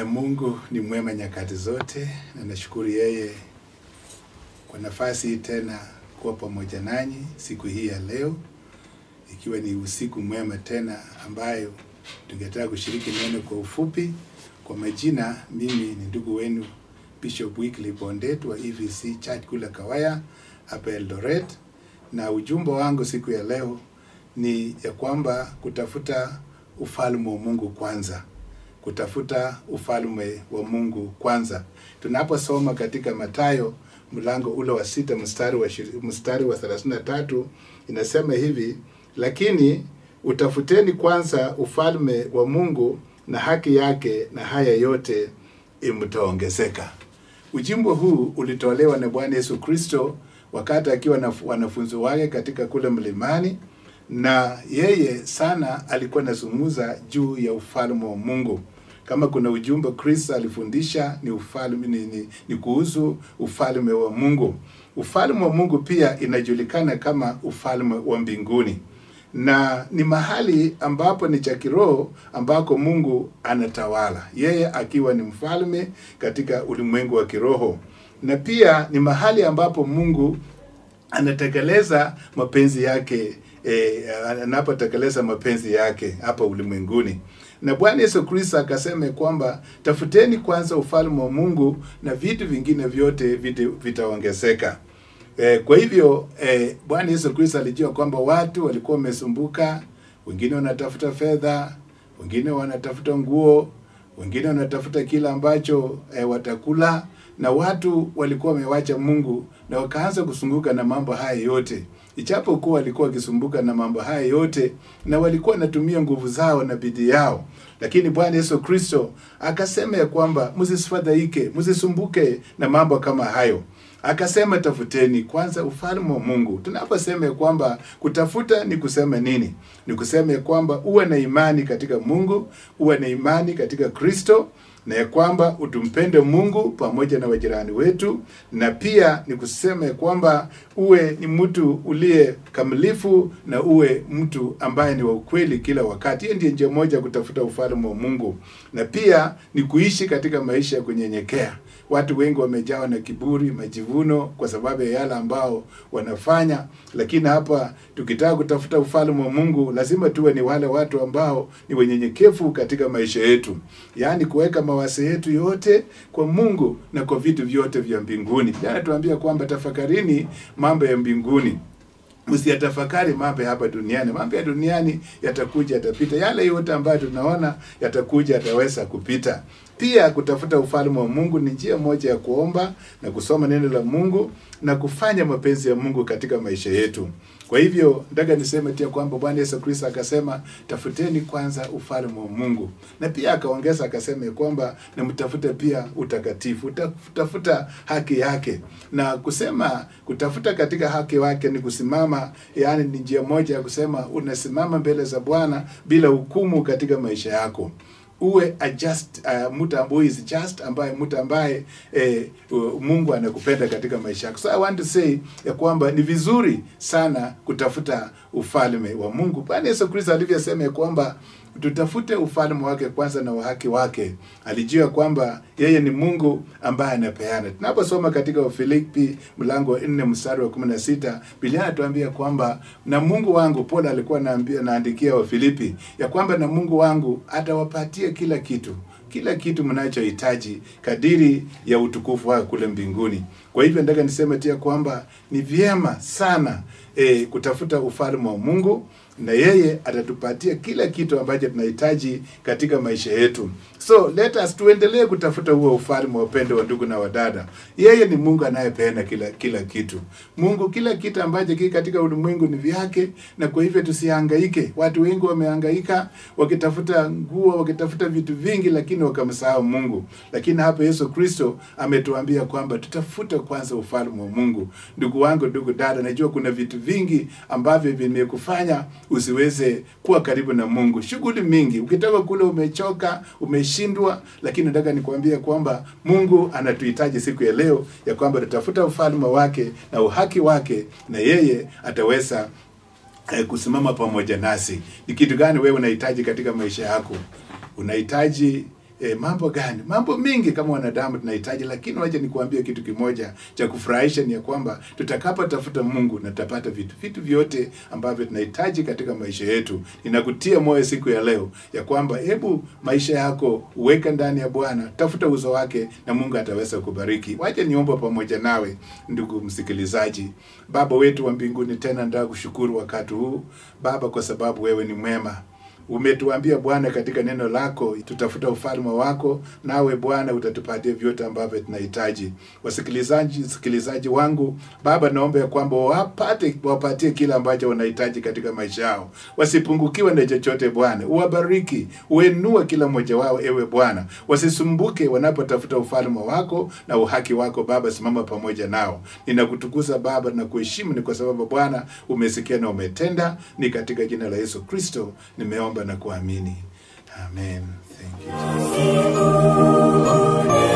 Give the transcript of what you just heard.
Mungu ni mwema nyakati zote, na nashukuru yeye kwa nafasi hii tena kuwa pamoja nanyi siku hii ya leo, ikiwa ni usiku mwema tena ambayo tungetaka kushiriki neno kwa ufupi. Kwa majina, mimi ni ndugu wenu Bishop Wycliffe Bondet wa EVC Church kule Kawaya hapa Eldoret, na ujumbe wangu siku ya leo ni ya kwamba kutafuta ufalme wa Mungu kwanza kutafuta ufalme wa Mungu kwanza. Tunaposoma katika Mathayo mlango ule wa sita mstari wa shiri- mstari wa 33 inasema hivi, lakini utafuteni kwanza ufalme wa Mungu na haki yake, na haya yote imtaongezeka. Ujimbo huu ulitolewa na Bwana Yesu Kristo wakati akiwa na wanafunzi wake katika kule mlimani, na yeye sana alikuwa anazungumza juu ya ufalme wa Mungu. Kama kuna ujumbe Kristo alifundisha ni ufalme ni, ni, ni kuhusu ufalme wa Mungu. Ufalme wa Mungu pia inajulikana kama ufalme wa mbinguni na ni mahali ambapo ni cha kiroho ambako Mungu anatawala, yeye akiwa ni mfalme katika ulimwengu wa kiroho, na pia ni mahali ambapo Mungu anatekeleza mapenzi yake eh, anapotekeleza mapenzi yake hapa ulimwenguni. Na Bwana Yesu Kristo akasema kwamba tafuteni kwanza ufalme wa Mungu na vitu vingine vyote vita- vitaongezeka. Eh, kwa hivyo eh, Bwana Yesu Kristo alijua kwamba watu walikuwa wamesumbuka, wengine wanatafuta fedha, wengine wanatafuta nguo, wengine wanatafuta kila ambacho eh, watakula, na watu walikuwa wamewacha Mungu na wakaanza kusunguka na mambo haya yote, ijapokuwa walikuwa wakisumbuka na mambo haya yote na walikuwa wanatumia nguvu zao na bidii yao, lakini Bwana Yesu Kristo akasema ya kwamba msifadhaike, msisumbuke na mambo kama hayo akasema tafuteni kwanza ufalme wa Mungu. Tunaposema ya kwamba kutafuta ni kusema nini? Ni kusema ya kwamba uwe na imani katika Mungu, uwe na imani katika Kristo, na ya kwamba utumpende Mungu pamoja na wajirani wetu, na pia ni kusema ya kwamba uwe ni mtu uliye kamilifu na uwe mtu ambaye ni wa ukweli kila wakati. Hiyo ndiyo njia moja ya kutafuta ufalme wa Mungu, na pia ni kuishi katika maisha ya kunyenyekea. Watu wengi wamejawa na kiburi, majivuno kwa sababu ya yale ambao wanafanya, lakini hapa tukitaka kutafuta ufalme wa Mungu lazima tuwe ni wale watu ambao ni wenyenyekevu katika maisha yetu, yaani kuweka mawazo yetu yote kwa Mungu na kwa vitu vyote vya mbinguni. Jana tuambia kwamba tafakarini mambo ya mbinguni msiyatafakari mambo ya hapa duniani. Mambo ya duniani yatakuja, yatapita. Yale yote ambayo tunaona yatakuja, yataweza kupita. Pia kutafuta ufalme wa Mungu ni njia moja ya kuomba na kusoma neno la Mungu na kufanya mapenzi ya Mungu katika maisha yetu. Kwa hivyo nataka niseme pia kwamba Bwana Yesu Kristo akasema tafuteni kwanza ufalme wa Mungu, na pia akaongeza akasema ya kwamba na mtafute pia utakatifu, utafuta haki yake, na kusema kutafuta katika haki wake ni kusimama, yaani ni njia moja ya kusema unasimama mbele za Bwana bila hukumu katika maisha yako uwe a just uh, mtu ambaye is just ambaye mtu ambaye eh, uh, Mungu anakupenda katika maisha yako. So I want to say ya kwamba ni vizuri sana kutafuta ufalme wa Mungu. Bwana Yesu Kristo alivyosema ya kwamba tutafute ufalme wake kwanza na uhaki wake. Alijua kwamba yeye ni Mungu ambaye anapeana. Tunaposoma katika Wafilipi mlango wa 4 mstari wa 16, Biblia inatuambia kwamba na Mungu wangu, Paulo alikuwa anaambia naandikia Wafilipi ya kwamba na Mungu wangu atawapatia kila kitu kila kitu mnachohitaji kadiri ya utukufu wake kule mbinguni. Kwa hivyo nataka niseme tia kwamba ni vyema sana e, kutafuta ufalme wa Mungu na yeye atatupatia kila kitu ambacho tunahitaji katika maisha yetu. So let us tuendelee kutafuta huo ufalme wa upendo wa ndugu na wadada. Yeye ni Mungu anayepeana kila kila kitu. Mungu kila kitu ambacho kiko katika ulimwengu ni vyake, na kwa hivyo tusihangaike. Watu wengi wamehangaika wakitafuta nguo, wakitafuta vitu vingi, lakini wakamsahau Mungu. Lakini hapa Yesu Kristo ametuambia kwamba tutafuta kwanza ufalme wa Mungu. Ndugu wangu, ndugu dada, najua kuna vitu vingi ambavyo vimekufanya usiweze kuwa karibu na Mungu. Shughuli mingi, ukitoka kule umechoka, umeshindwa, lakini nataka nikwambie kwamba Mungu anatuhitaji siku ya leo ya kwamba tutafuta ufalme wake na uhaki wake, na yeye ataweza eh, kusimama pamoja nasi. Ni kitu gani wewe unahitaji katika maisha yako? Unahitaji E, mambo gani? Mambo mengi kama wanadamu tunahitaji, lakini wacha nikuambie kitu kimoja cha kufurahisha ni ya kwamba tutakapotafuta Mungu na tutapata vitu vitu vyote ambavyo tunahitaji katika maisha yetu. Ninakutia moyo siku ya leo ya kwamba hebu maisha yako uweka ndani ya Bwana, tafuta uso wake na Mungu ataweza kubariki. Wacha niombe pamoja nawe ndugu msikilizaji. Baba wetu wa mbinguni, tena nataka kushukuru wakati huu Baba, kwa sababu wewe ni mwema umetuambia Bwana katika neno lako tutafuta ufalme wako, nawe Bwana utatupatia vyote ambavyo tunahitaji. Wasikilizaji sikilizaji wangu Baba, naomba ya kwamba wapate wapatie kila ambacho wanahitaji katika maisha yao, wasipungukiwe na chochote Bwana. Uwabariki, uenue kila mmoja wao, ewe Bwana, wasisumbuke wanapotafuta ufalme wako na uhaki wako. Baba, simama pamoja nao. Ninakutukuza Baba na kuheshimu, ni kwa sababu Bwana umesikia na umetenda. Ni katika jina la Yesu Kristo nimeomba na kuamini, amen. Thank you.